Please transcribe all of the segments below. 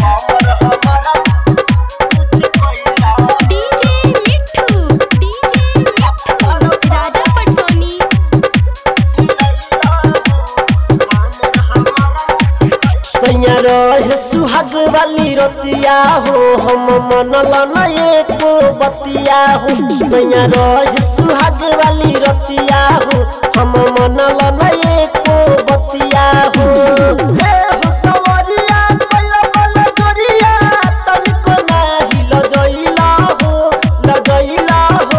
DJ मिट्ठू DJ मिट्ठू राजा पटसोनी सैया रहे सुहाग वाली रतिया हो हम मनल न एको बतिया हो सैया रहे सुहाग वाली रतिया हो हम मनल न एको बतिया हो हे हो सवरिया कइला बल जोरिया तनिको नाही लजइला हो लजइला हो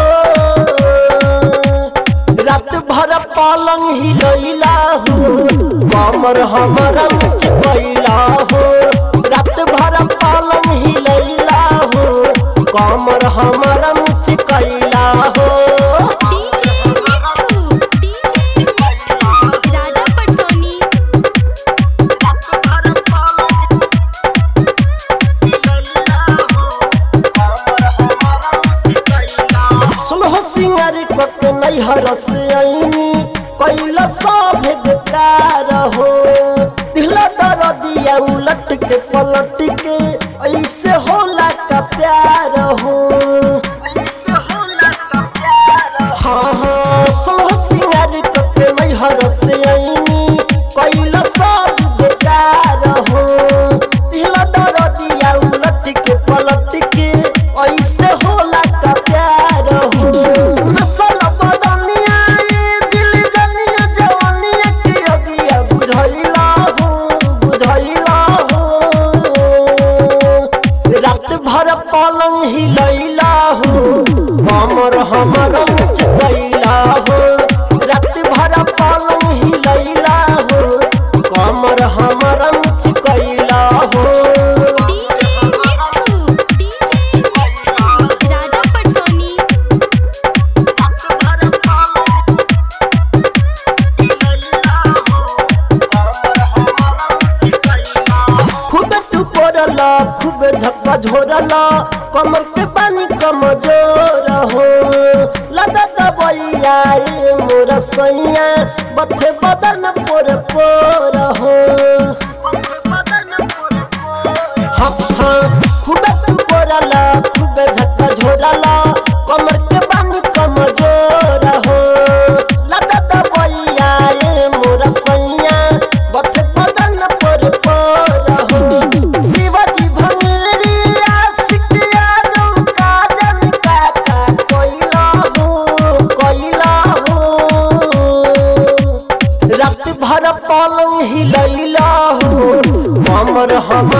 रात भर पलंग हिलैला हो कमर हमर चिपैला हो रात भर पलंग हिलैला हो कमर हमर चिपैला हो डीजे मिट्ठू डीजे मिट्ठू राजा पटसोनी सुलह सिंगार कत नैहर से आईनी कैला सब बेकार हो दिला दर दिया उलट के पलट के ऐसे होला का प्यार हो हाँ हाँ सुलह सिंगार कत नैहर से आईनी कैला सब बेकार हो दिला दर दिया उलट के पलट के ऐसे होला का प्यार हो नसल बदनिया ये दिल जनिया जवानिया के अगिया बुझैला हो बुझैला हो रात भर पलंग हिलैला हो कमर हमर चकैला हो रात भर पलंग हिलैला हो कमर हमर चकैला हो डीजे मिट्ठू डीजे मिट्ठू राजा पटसोनी खूब तू पड़ला खूब झक्का झोरला कमर के पानी कमजोर हो लदा दबैया ए मोर सैया बथे बदन पोर पोर हो हाँ हाँ खूब तू पड़ला खूब झक्का झोरला कमर के पानी कमजोर हो लदा दबैया ए मोर सैया बथे बदन पोर पोर हो शिवाजी भंगेरी आशिक आजम काजन काका कोइला हो कोइला हो रात भर पलंग हिलैला हो कमर हम